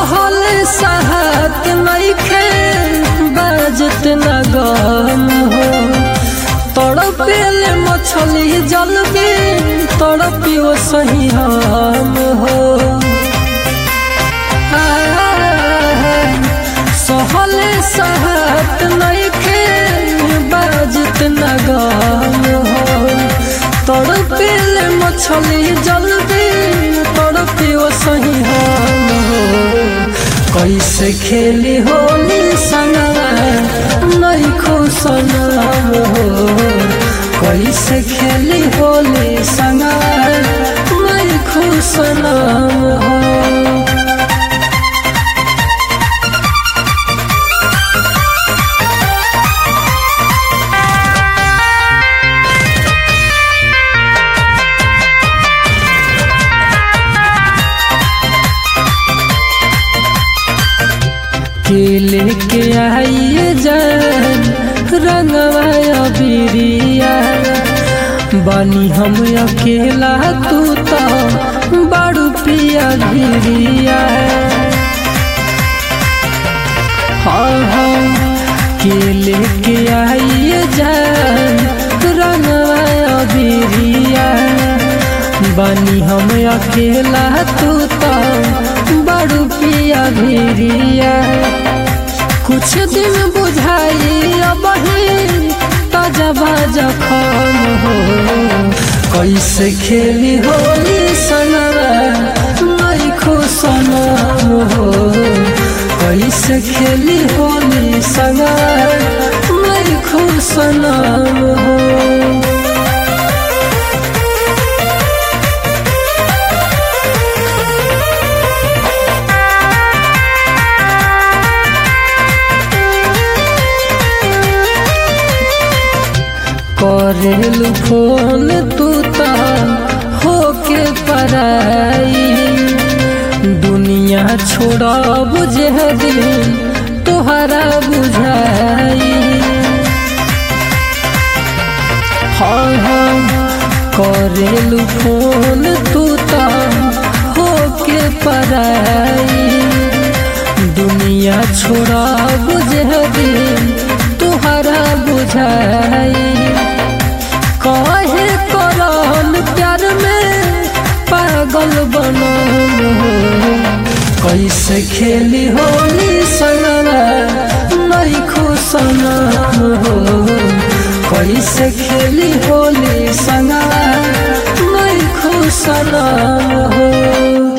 सहल सहत नइखे बाजत न गम हो तड़पेल मछली जल में तड़पियो सही हम हो सहल सहत नइखे बाजत न गम हो तड़पेल मछली जल में तड़पियो सही हम हो कैसे खेली होली सनवा नहीं खुशन हो कैसे खेली होली सनवा नहीं खुशन हो के लेके आइए जान रंगवा बिरिया बानी हम अकेला तू तो बड़ू पिया भिरिया हाँ हाँ के लेके आइए जान रंगवा बिरिया बानी हम अकेला तू तो बड़ू पिया भिरिया कुछ दिन बुझाई अब तजबा जखम हो कैसे खेली होली सनवा नहीं खुशनम हो कैसे खेली होली सनवा नहीं खुशनम हो करेलू फोन तू ता होके पराई दुनिया छोड़ा बुझे दिन तोहरा बुझाई हाँ हाँ करेलू फोन तू ता होके पराई दुनिया छोड़ा बुझे दिन तोहरा बुझाई कहे करन प्यार में पागल बनम हो कैसे खेली होली सनवा नहीं खुशनम हो कैसे खेली होली सनवा नहीं खुशनम हो